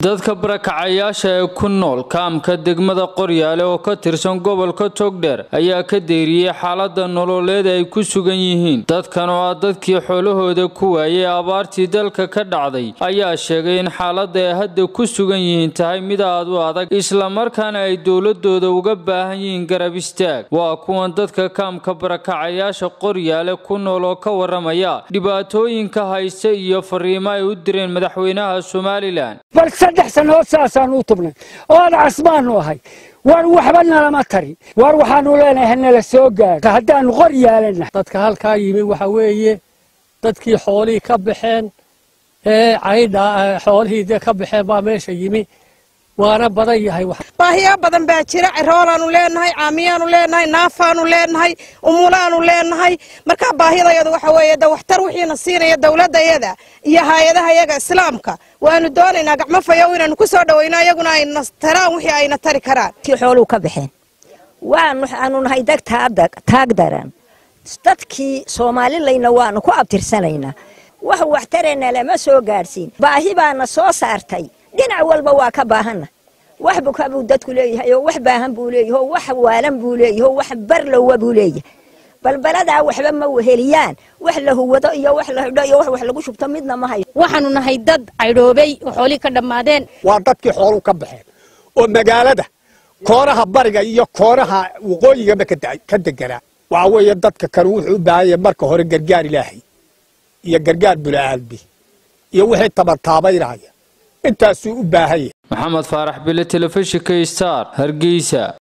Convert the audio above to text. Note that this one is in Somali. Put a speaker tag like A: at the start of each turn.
A: dadka barakacayaasha ee ku nool kaamka degmada qoryaale oo ka tirsan gobolka togdheer ayaa ka deeriyey xaalada nololeed ay ku sugan yihiin dadkan oo ah dadkii xoolahooda ku waayay abaartii dalka ka dhacday ayaa sheegay in xaalada ay hadda ku sugan yihiin tahay mid aad u adag islamarkaana ay dowladooda uga baahan yihiin garab istaag waa kuwan dadka kaamka barakacayaasha qoryaale ku nool oo ka waramaya dhibaatooyinka haysta iyo fariimo ay u direen madaxweynaha somalilan
B: bal saddex sannadood saasaan u tubnay oon casbaanu ahay war waxba nalama tari war waxaanu leenahay hanala soo gaadho haddaanu qor yaalana
C: dadka halkaa yimi waxa weeye dadkii xoolihii ka baxeen ee caydha xoolihii dee ka baxeen baa meesha yimi waana badan yahay
D: baahiyo badan baa jira ciroolaanu leenahay caamiyaanu leenahay naafaanu leenahay umulaanu leenahay markaa baahidayadu waxa weeye de waxtar wixiina siinaya dowladayada iyo hay-adaha yaga islaamka waanu doonaynaa gacmo fayow inaanu ku soo dhawayno iyaguna ayna taraan wixii ayna tari karaan
E: kii xooluu ka baxeen waxaanu nahay dag taag daran dadkii soomaalilayna waanu ku abtirsanaynaa wax waxtarena lama soo gaadhsiin baahi baana soo saartay dhinac walba waa ka baahanna wax buka buu dadku leeyahay oo wax baahan buu leeyahay oo wax waalan buu leeyahay oo wax barlowa buu leeyahay balbaladaa waxba ma weheliyaan wax la huwado iyo wax la xidho iyo wax wax lagu shubto midna ma hayo
F: waxaanu nahay dad caydhoobay oo xoolihii ka dhammaadeen
G: waa dadkii xooluu ka baxeen oo magaalada koonaha bariga iyo koonaha waqooyigaba ka deganaa waxa weeye dadka kan wuxuu u baahan yahay marka hore gargaar ilaahay iyo gargaar bula'aalbi iyo wixii tabataabaynaya intaasuu u baahan yahay
A: maxamed faarax bile telefishinka star hargeysa